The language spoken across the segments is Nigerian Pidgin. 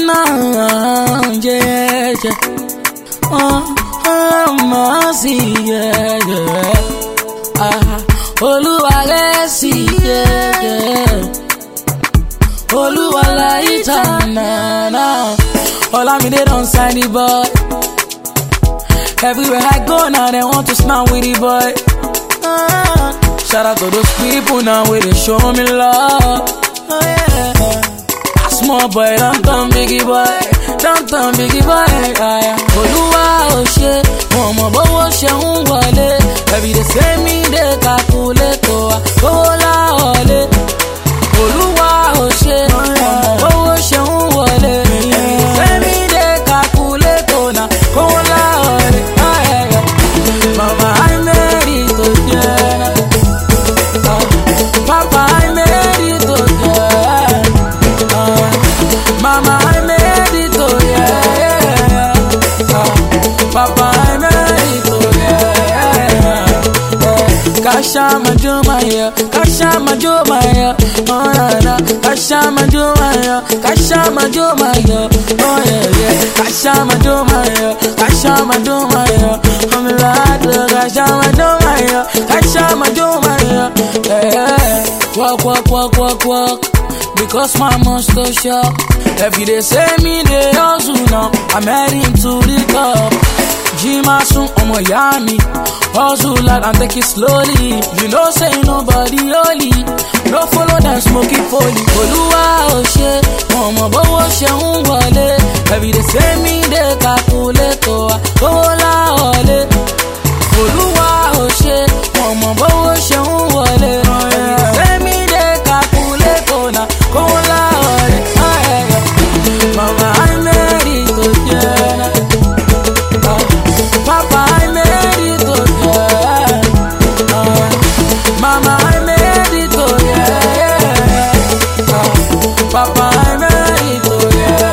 náà jẹ́jẹ́ ọmọ sí yẹ́yẹ́ olúwa rẹ̀ sí yẹ́yẹ́ olúwa láyé tànàna Olamide don sign the boy everywhere I go now they want to snap with the boy. Ah, shout out to those people now where they show me love. Oh, yeah. Small boy, don't turn biggie boy, don't turn biggie boy. Ah, yeah. Olúwa ò ṣe, wọn mọ̀ bówó ṣe ń wọlé. Ẹbí dey say me dey calculate wa, owó láwọlé. Olúwa ò ṣe, wọn mọ̀ bówó ṣe ń wọlé. Ẹbí dey say me dey calculate na, owó láwọlé. Ah, yeah, yeah. Mama, I made it to yeah. Ah, Papa, I made it to yeah. Ah, Mama, I made it to yeah. Ah, Papa, I made it to yeah. Kasha Majumaya, Kasha Majumaya, oh yeah, yeah. Kasha Majumaya, Kasha Majumaya, oh yeah, yeah. Kasha Majumaya, Kasha Majumaya, I'm glad Kasha Majumaya, Kasha Majumaya, yeah. Walk, walk, walk, walk, walk. Because my monster shop. Every day say me they hustle now. I'm heading to the top. Jima soon ọmọ ìyá mi. Hustle hard and take it slowly. You know say nobody holy. No follow them smoking foley. Olúwa ò ṣe, wọn mọ̀ bówó ṣe ń wọlé. Every day say me dey calculate wa, owó láwọlé. Olúwa ò ṣe, wọn mọ̀ bówó ṣe ń wọlé. Every day say me dey calculate na, owó láwọlé. Ah, yeah, yeah. Mama, I made it to yeah. Ah, Papa, I made it to yeah. Ah, Mama, I made it to yeah. Ah, Papa, I made it to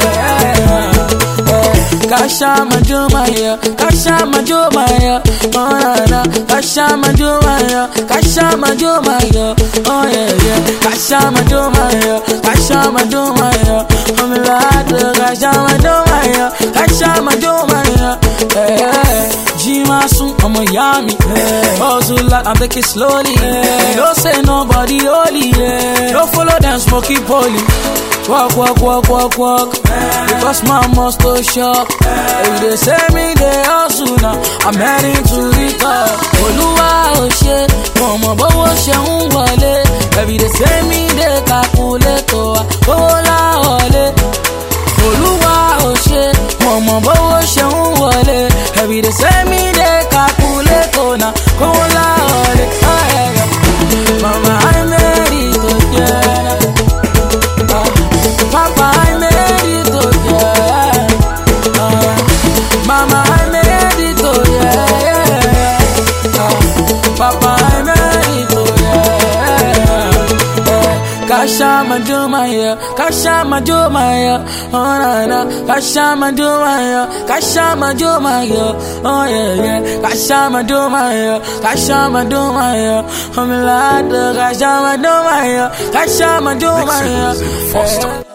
yeah. Eh, Kasha Majumaya, Kasha Majumaya, oh na na, Kasha Majumaya, Kasha Majumaya, oh yeah yeah, Kasha Majumaya, Kasha Majumaya, I'm glad Kasha Majumaya, Kasha Majumaya, eh, Jima soon, I'm a yummy, hustle like I'm taking slowly, don't say nobody holy, don't follow them smoky poly. Walk, walk, walk, walk, walk. Because my must go shop. If they say me they hustle now, I'm heading to the top. Olúwa ò ṣe, wọn mọ̀ bówó ṣe ń wọlé. Every day say me they calculate wa, owó láwọlé. Olúwa ò ṣe, wọn mọ̀ bówó ṣe ń wọlé. Every day say me they calculate na, owó láwọlé. Ah, yeah, yeah. Mama, I made it to yeah. Ah, Papa, I made it to yeah. Ah, Mama, I made it to yeah. Ah, Papa, I made it to yeah. Eh, Kasha Majumaya, Kasha Majumaya, oh na na, Kasha Majumaya, Kasha Majumaya, oh yeah yeah, Kasha Majumaya, Kasha Majumaya, I'm glad Kasha Majumaya, Kasha Majumaya, Mix it, Foster. eh.